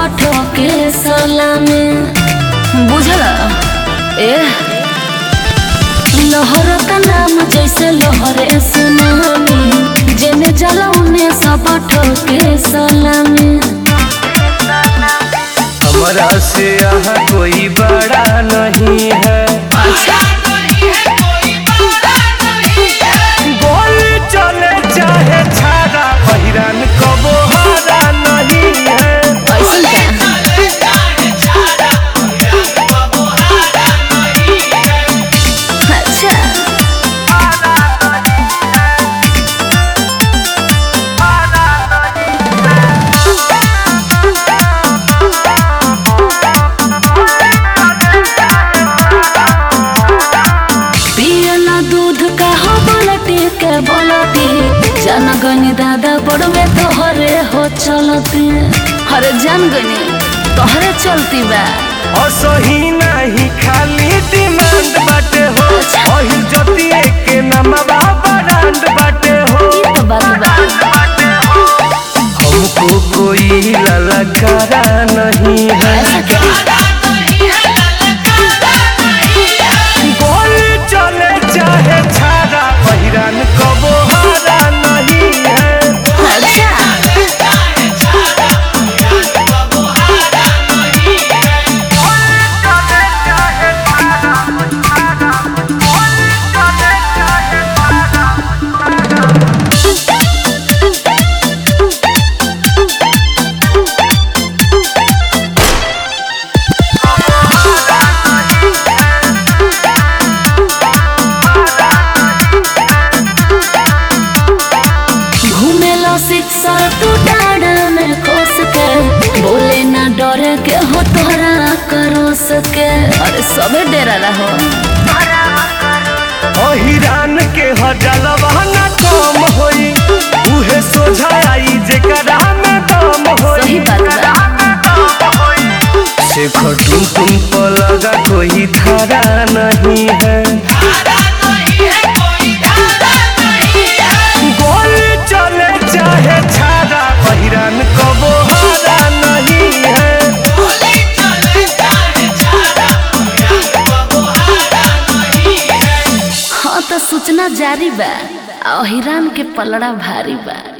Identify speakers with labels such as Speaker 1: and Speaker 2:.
Speaker 1: ठोके सलामी बुझला ए लहर का नाम जैसे लहरे सुनामी जेने जला उने सब ठोके सलामी
Speaker 2: हमारा से यहाँ कोई बड़ा नहीं है गोली चले चाहे छाड़ा पहिरान कबो हारा नहीं है
Speaker 1: ऐसन का अच्छा पियला दूध का हो बलटी के बलटी जनगनी दादा बड़वे तोहरे हो चलती हरे जनगनी तोहरे चलती बा
Speaker 2: असही नहीं खाली डिमांड बाटे हो अही जतिए के नमवा ब्रांड बाटे हो
Speaker 1: ई तो बात बा
Speaker 2: हमको कोई ललकारा नहीं है
Speaker 1: ऐसा क्या
Speaker 2: गोली चले चाहे छाड़ा पहिरान कबो हारा नहीं है
Speaker 1: अच्छा घूमेला शिक्षा तू डाड़ा में खोस के बोले ना डरे के हो तोरा करो सके अरे सबे डेरा रहो
Speaker 2: अहिरान के हजलवा न कम होई उहे सोझा आई जेकरा में दम होई
Speaker 1: सही बात बा
Speaker 2: शेखर तुम तुम को लगा कोई धारा नहीं है गोली चले चाहे छाड़ा पहिरान कबो हारा नहीं है
Speaker 1: हाँ तो सूचना जारी बा अहिरान के पलड़ा भारी बा